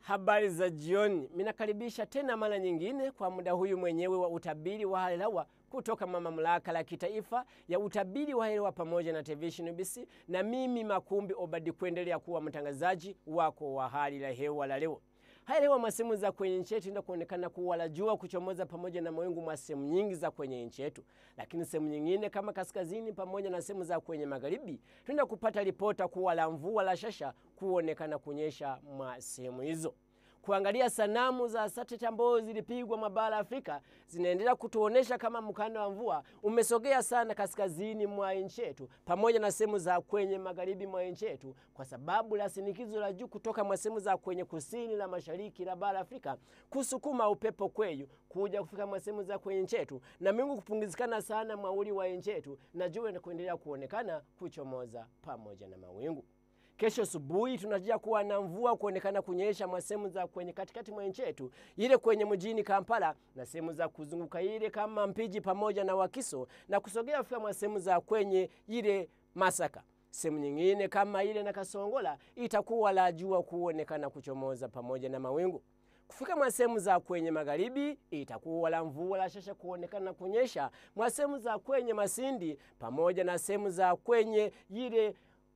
Habari za jioni, minakaribisha tena mara nyingine kwa muda huyu mwenyewe wa utabiri wa hali ya hewa kutoka mamlaka la kitaifa ya utabiri wa hali ya hewa pamoja na television BC, na mimi Makumbi Obadi kuendelea kuwa mtangazaji wako wa hali ya hewa la leo. Hali ya hewa masehemu za kwenye nchi yetu ina kuonekana kuwa la jua kuchomoza pamoja na mawingu mwa sehemu nyingi za kwenye nchi yetu, lakini sehemu nyingine kama kaskazini pamoja na sehemu za kwenye magharibi tunaenda kupata ripota kuwa la mvua la shasha kuonekana kunyesha mwa sehemu hizo kuangalia sanamu za satellite ambazo zilipigwa mabara Afrika zinaendelea kutuonesha kama mkanda wa mvua umesogea sana kaskazini mwa nchi yetu pamoja na sehemu za kwenye magharibi mwa nchi yetu, kwa sababu la shinikizo la juu kutoka mwa sehemu za kwenye kusini la mashariki la bara Afrika kusukuma upepo kweyu kuja kufika mwa sehemu za kwenye nchi yetu na mingu kupungizikana sana mwauli wa nchi yetu na jua na kuendelea kuonekana kuchomoza pamoja na mawingu. Kesho asubuhi tunajia kuwa na mvua kuonekana kunyesha mwa sehemu za kwenye katikati mwa nchi yetu, ile kwenye mjini Kampala na sehemu za kuzunguka ile kama Mpiji pamoja na Wakiso na kusogea kufika mwa sehemu za kwenye ile Masaka. Sehemu nyingine kama ile na Kasongola itakuwa la jua kuonekana kuchomoza pamoja na mawingu kufika mwa sehemu za kwenye magharibi itakuwa la mvua la shasha kuonekana kunyesha mwa sehemu za kwenye Masindi pamoja na sehemu za kwenye ile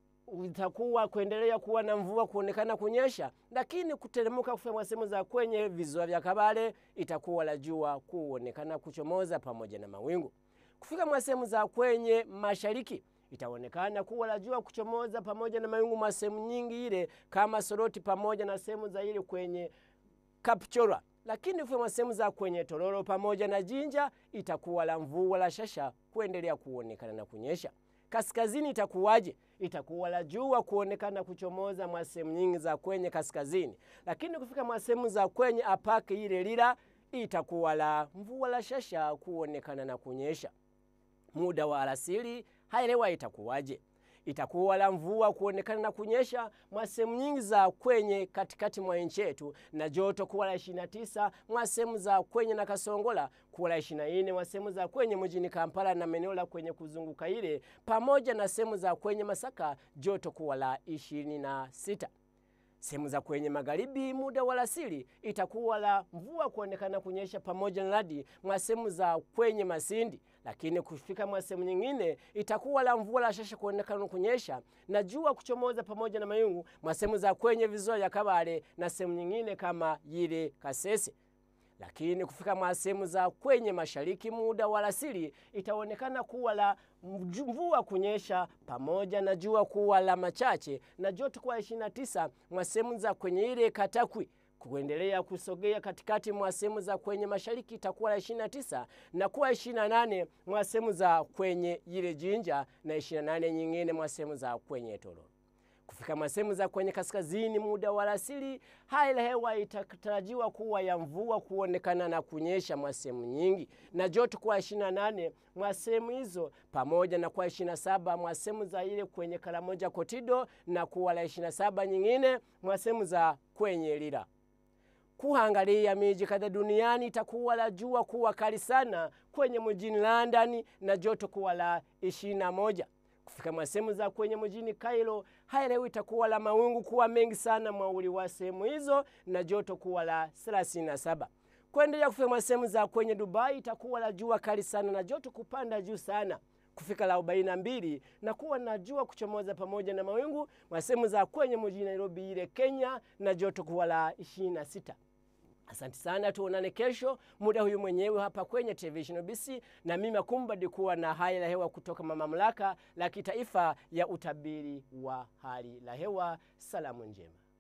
itakuwa kuendelea kuwa na mvua kuonekana kunyesha, lakini kuteremka kufika sehemu za kwenye visiwa vya Kabale itakuwa la jua kuonekana kuchomoza pamoja na mawingu. Kufika mwa sehemu za kwenye mashariki itaonekana kuwa la jua kuchomoza pamoja na mawingu mwa sehemu nyingi ile kama Soroti pamoja na sehemu za ile kwenye Kapchora, lakini kufika mwa sehemu za kwenye Tororo pamoja na Jinja itakuwa la mvua la shasha kuendelea kuonekana na kunyesha. Kaskazini itakuwaje? Itakuwa la jua kuonekana kuchomoza mwa sehemu nyingi za kwenye kaskazini, lakini kufika mwa sehemu za kwenye apake ile lila itakuwa la mvua la shasha kuonekana na kunyesha. Muda wa alasiri hali hewa itakuwaje? Itakuwa la mvua kuonekana na kunyesha mwa sehemu nyingi za kwenye katikati mwa nchi yetu, na joto kuwa la 29 mwa sehemu za kwenye na Kasongola, kuwa la 24 mwa sehemu za kwenye mjini Kampala na maeneo la kwenye kuzunguka ile, pamoja na sehemu za kwenye Masaka, joto kuwa la 26. Sehemu za kwenye magharibi muda wa alasiri itakuwa la mvua kuonekana kunyesha pamoja na radi mwa sehemu za kwenye Masindi, lakini kufika mwa sehemu nyingine itakuwa la mvua la shasha kuonekana kunyesha na jua kuchomoza pamoja na mayungu mwa sehemu za kwenye visiwa vya Kabale na sehemu nyingine kama yile Kasese lakini kufika mwa sehemu za kwenye mashariki muda wa alasiri itaonekana kuwa la mvua kunyesha pamoja na jua kuwa la machache na joto kuwa 29 mwa sehemu za kwenye ile Katakwi kuendelea kusogea katikati mwa sehemu za kwenye mashariki itakuwa la 29 na kuwa 28 mwa sehemu za kwenye ile Jinja na 28 nyingine mwa sehemu za kwenye Tororo kufika mwa sehemu za kwenye kaskazini muda wa alasiri, hali ya hewa itatarajiwa kuwa ya mvua kuonekana na kunyesha mwa sehemu nyingi na joto kuwa 28 mwa sehemu hizo, pamoja na kuwa 27 mwa sehemu za ile kwenye Karamoja Kotido na kuwa la 27 nyingine mwa sehemu za kwenye Lira. Kuangalia miji kadha duniani itakuwa la jua kuwa kali sana kwenye mjini London na joto kuwa la 21 kufika mwa sehemu za kwenye mjini Kairo, hali leo itakuwa la mawingu kuwa mengi sana mwauli wa sehemu hizo na joto kuwa la 37. Kuendelea kufika mwa sehemu za kwenye Dubai itakuwa la jua kali sana na joto kupanda juu sana kufika la 42 na kuwa na jua kuchomoza pamoja na mawingu mwa sehemu za kwenye mjini Nairobi ile Kenya na joto kuwa la 26. Asante sana, tuonane kesho muda huyu mwenyewe hapa kwenye television BC, na mimi Makumbadi kuwa na hali la hewa kutoka mamlaka la kitaifa ya utabiri wa hali la hewa. Salamu njema.